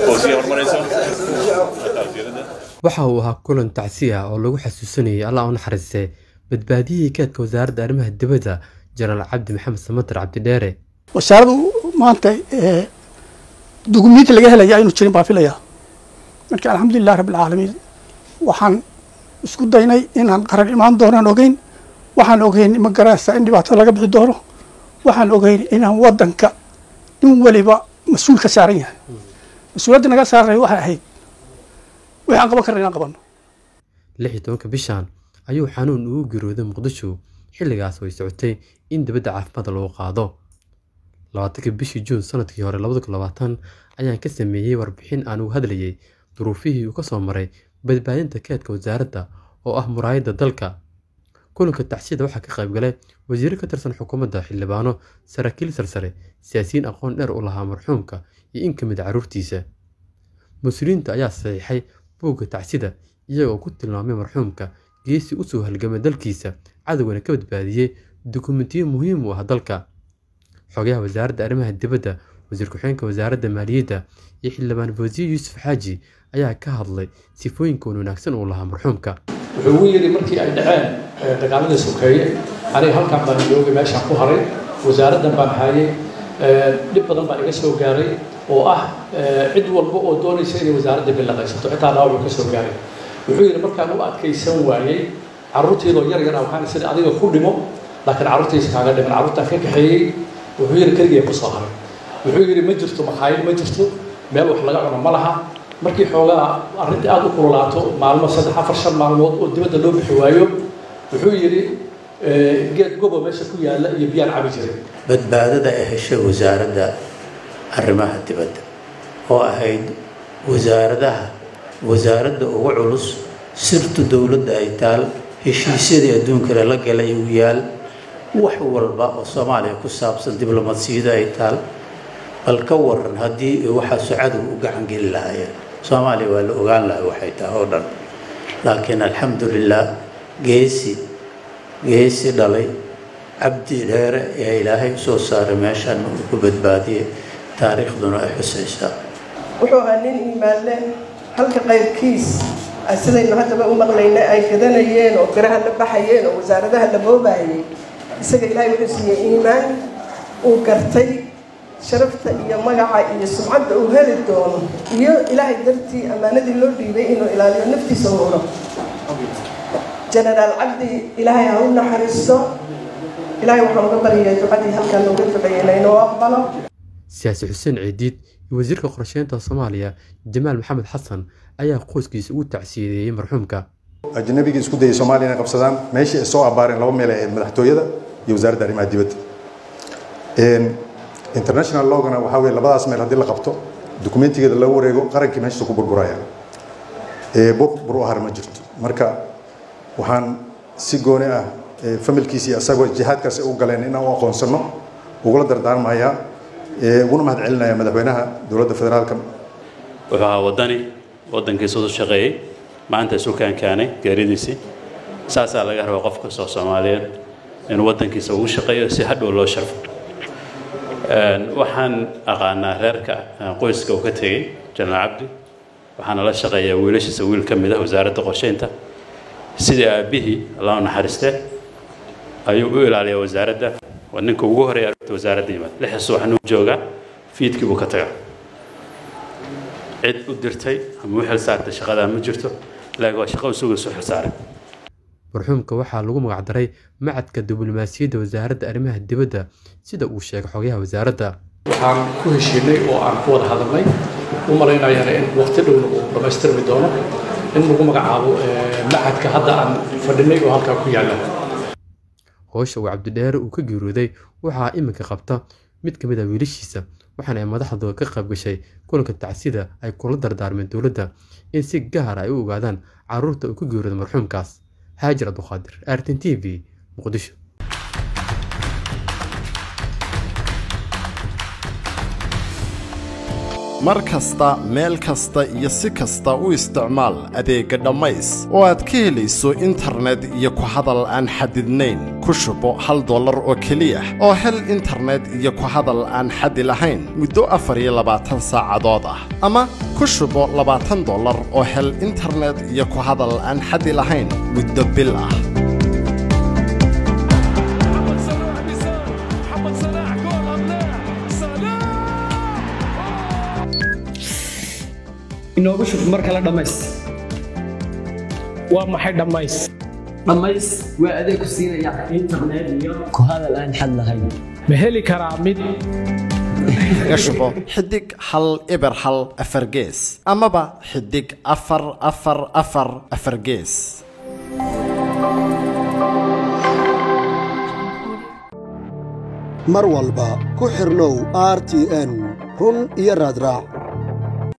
oo sii horumarayso tawsiirada waxa uu ahaa kulan tacsi ah oo lagu xasuusanayay allah u naxariistay badbaadiyihii kaadka wasaaradda arrimaha dibadda jenaraal cabdi maxamed samatar cabdidheere wasaaradu maanta dugumiinti laga helaya aynu jirin baan filaya marka alxamdulilah rabbilcaalamiin waxaan isku daynay inaan qaran imaan doonaan ogeyn waxaan ogeyn ma garanaysaa in dhibaato laga bixi doono waxaan ogeyn inaan wadanka nin waliba mas-uul ka saaran yahay mas-uuliyadda naga saaray waxay ahayd wixii aan qaban karna inaan qabanno lix iyo tobanka bishan ayuu xanuun ugu geerooday muqdisho xilligaas oo ay socotay in dibadda caafimaadka lagu qaado labaatanka bishii juun sanadkii hore labada kun labaatan ayaan ka sameeyey warbixin aan ugu hadlayay duruufihii uu ka soo maray badbaadinta keedka wasaaradda oo ah muraayadda dalka kulanka tacsiyada waxaa ka qayb galay wasiiro ka tirsan xukuumadda xildhibaano saraakiil sarsare siyaasiyiin aqoon dheer u lahaa marxuumka iyo in ka mid a carruurtiisa mas-uuliyiinta ayaa saxiixay buugga tacsida iyagoo ku tilmaamay marxuumka geesi usoo halgamay dalkiisa cadowgana ka badbaadiyey dukumentiyo muhiim u ah dalka xogayaha wasaaradda arrimaha dibadda wasiir ku-xigeenka wasaaradda maaliyadda iyo xildhibaan fawsiye yuusuf xaaji ayaa ka hadlay sifooyinka wan wanaagsan uu lahaa marxuumka wuxuu ugu yidhi markii ay dhaceen dagaaladii sokeeye aniga halkan baan joogay meeshaan ku haray wasaaraddan baan hayay dhib badan baa iga soo gaaray oo ah cid walba oo doonaysa inay wasaaradda bilaqaysato xitaa dhaawacu ka soo gaaray wuxuu yidhi markaan u adkaysan waayey carruurtiidoo yar yar ah waxaan sida adiga ku dhimo laakiin carruurtiisa kaaga dhiman carruurtaan ka kaxeeyey wuxuu yidhi keligii ku soo haray wuxuu yidhi ma jirto makhaayad ma jirto meel wax laga cuno ma laha markii xoogaa arrintii aada u kululaato maalmo saddex afar shan maalmood oo dibadda loo bixi waayo wuxuu yidhi geed gobo meesha ku yaalla iyo biyaan cabi jiray badbaadada ay heshay wasaaradda arrimaha dibadda oo ahayd wasaaradaha wasaaradda ugu culus sirtu dowladda ay taal heshiisyadii adduunkale la galay uu yaal wax walba oo soomaaliya ku saabsan diblomadsiyada ay taal bal ka waran haddii waxaasu cadow u gacan geli lahaayeen soomaaliya waa la ogaan lahay waxay tahay oo dhan laakiin alxamdulilah geesi geesi dhalay cabdi dheere ee ilaahay usoo saaray meeshaan uu ku badbaadiyey taariikhduna ay xusaysaa wuxuu ahaa nin iimaanle halka qaybkiis sidaynu haddaba u maqlayna ay gadanayeen oo biraha la baxayeen oo wasaaradaha la boobayay isaga ilaahay wuxuu siiyey iimaan uu gartay sharafta iyo magaca iyo sumcadda uu heli doono iyo ilaahay dartii ammaanadii loo dhiibay inuu ilaaliyo naftiisa u huro jenaraal cabdi ilaahay ha u naxariisto ilaahay waxaan uga baryaya ducadii halkan looga duceeyey inaynoo aqbalo siyaasi xuseen ciidiid iyo wasiirka qorsheynta soomaaliya jamaal maxamed xasan ayaa qoyskiisa ugu tacsiyadeeyey marxuumka ajnabigii isku dayay soomaaliya inay qabsadaan meeshii ay soo abaareen laba meel ee madaxtooyada iyo wasaaradda arrimaha dibadda international logana waxaa weye labadaas meel haddii la qabto dukumentigeeda lagu wareego qarankii meeshiisa ku burburaya burbur u har ma jirto marka waxaan si gooni ah familkiisa iyo isagoo jihaadkaas u galeen inaan u aqoonsano ugula dardaarmayaa uguna mahad celinaya madaxweynaha dowladda federaalka wuxuu ahaa waddani waddankiisa u shaqeeyey maanta isu kaankaanay geeridiisii saasaa laga rabaa qof kastoo soomaaliyeed inuu waddankiisa ugu shaqeeyo si hadhow loo sharfo waxaan aqaanaa reerka qoyska uu ka tegey jenaraal cabdi waxaana la shaqeeyaa wiilashiisa wiil ka mid ah wasaaradda qorsheynta sidii aabbihii allah u naxariiste ayuu u ilaaliyaa wasaaradda waa ninka ugu horeeya arrinta wasaaradda yimaad lixda subaxnuu joogaa fiidkii buu ka tagaa cid u dirtay ama u xil saartay shaqadaa ma jirto laakiin waa shaqo isagu isu xil saaray marxuumka waxaa lagu magacdaray macadka diblomaasiyadda wasaaradda arrimaha dibadda sida uu sheegay xogayaha wasaaradda waxaan ku heshiinay oo aan ku wada hadalnay u malaynayana in waqti dhowna uu dhammaystirmi doono in lagu magacaabo macadka hadda aan fadhinay oo halkaa ku yaalla howsha uu cabdidheere uu ka geerooday waxaa iminka qabta mid ka mid ah wiilashiisa waxaana ay madaxdu ka qayb gashay kulanka tacsida ay kula dardaarmeen dowladda in si gaar ay u ogaadaan carruurta uu ka geerooday marxuumkaas haajir abduqaadir artin t v muqdisho mar kasta meel kasta iyo si kasta u isticmaal adeegga dhammays oo aad ka helayso internet iyo ku hadal aan xadidnayn ku shubo hal dollar oo keliya oo hel internet iyo ku hadal aan xadi lahayn muddo afar iyo labaatan saacadood ah ama ku shubo labaatan dollar oo hel internet iyo ku hadal aan xadi lahayn muddo bil ah inoogu shub mar kale dhammays waa maxay dhammays dhammays waa adeeg ku siinaya internet iyo ku hadal aan xad lahayn ma heli karaa mid kaga shubo xidig hal eber hal afar gees amaba xidig afar afar afar afar gees mar walba ku xirlow r t n run iyo raadraac